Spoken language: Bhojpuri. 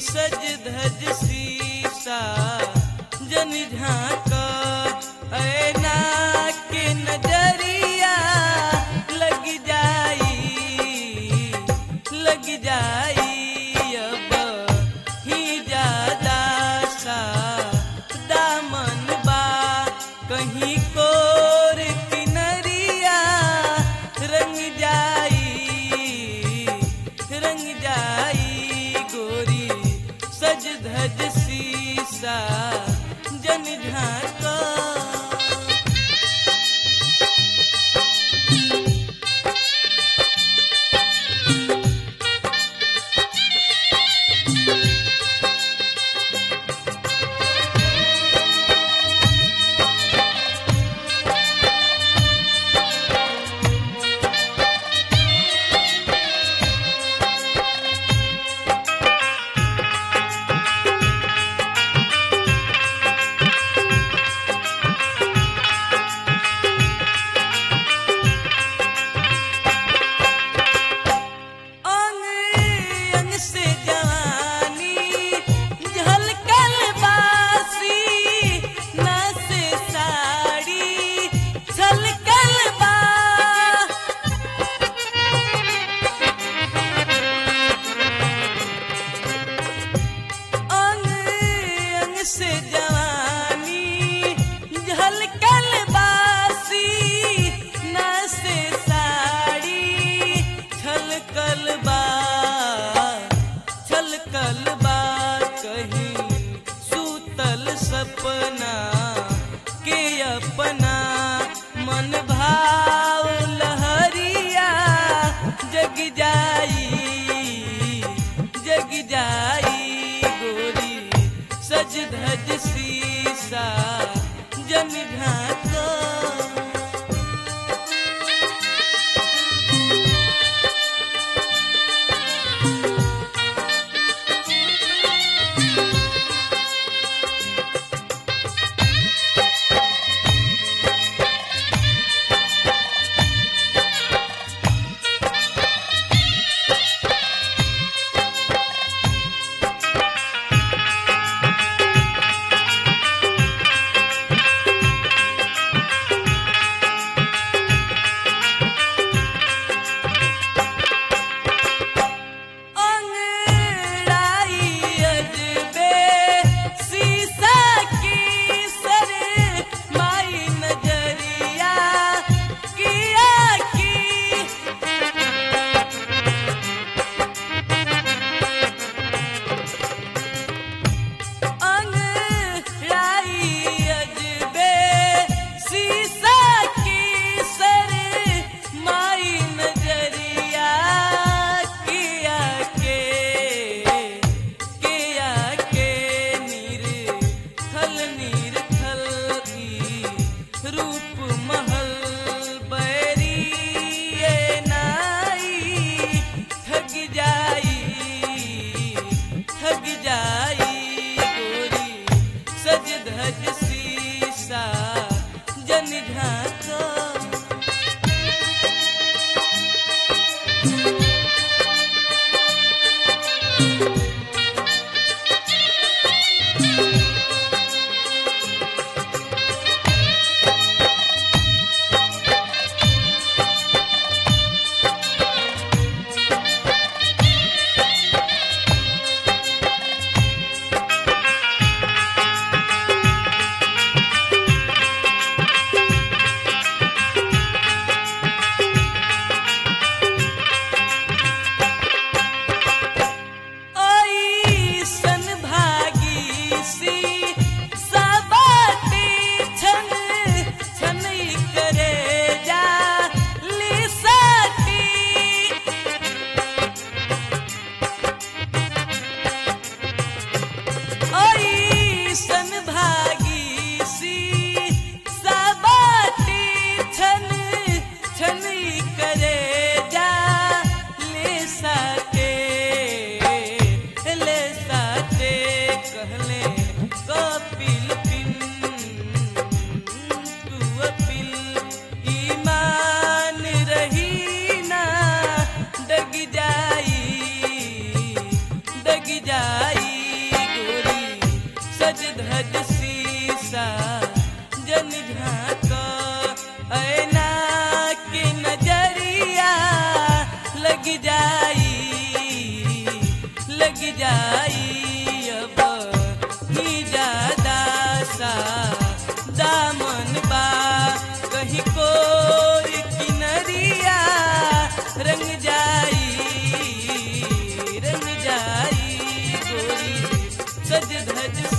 सज धज सीसा जन झांक ऐना के नजरिया लग जाई लग जाई अब ही ज्यादा सा दामन बा कहीं कोर किनरिया रंग जाई रंग जाई गोरी सज धज सीसा जन झांका अंग अंग से जवानी झलकल बासी ना से साड़ी छलकल बा अंग अंग से जवानी झलकल बासी ना से साड़ी छलकल बा छलकल बा कहीं सूतल सपना के अपना मन भाव लहरिया जग जाई जग जाई गोरी सज धज सीसा जन ढाका अंगड़ाई अजबे सीसा की सर माई नजरिया किया की अंगड़ाई अजबे सीसा की सर माई नजरिया किया के किया के नीर खल नीर खल की रूप महल बैरी ये नाई ठग जाई ठग जाई गोरी सज धज सीसा जन ढाका ऐसन भागी सी सबाती छन छनई करे जा लिसाती ऐसन भागी सी सबाती छन छनई करे जा ले साके ले साके कहले कपिल पिन तू अपिल ईमान रही ना डग जाई डग जाई जाई अब ही ज्यादा सा दामन बा कहीं कोई किनरिया रंग जाई रंग जाई गोरी सज धज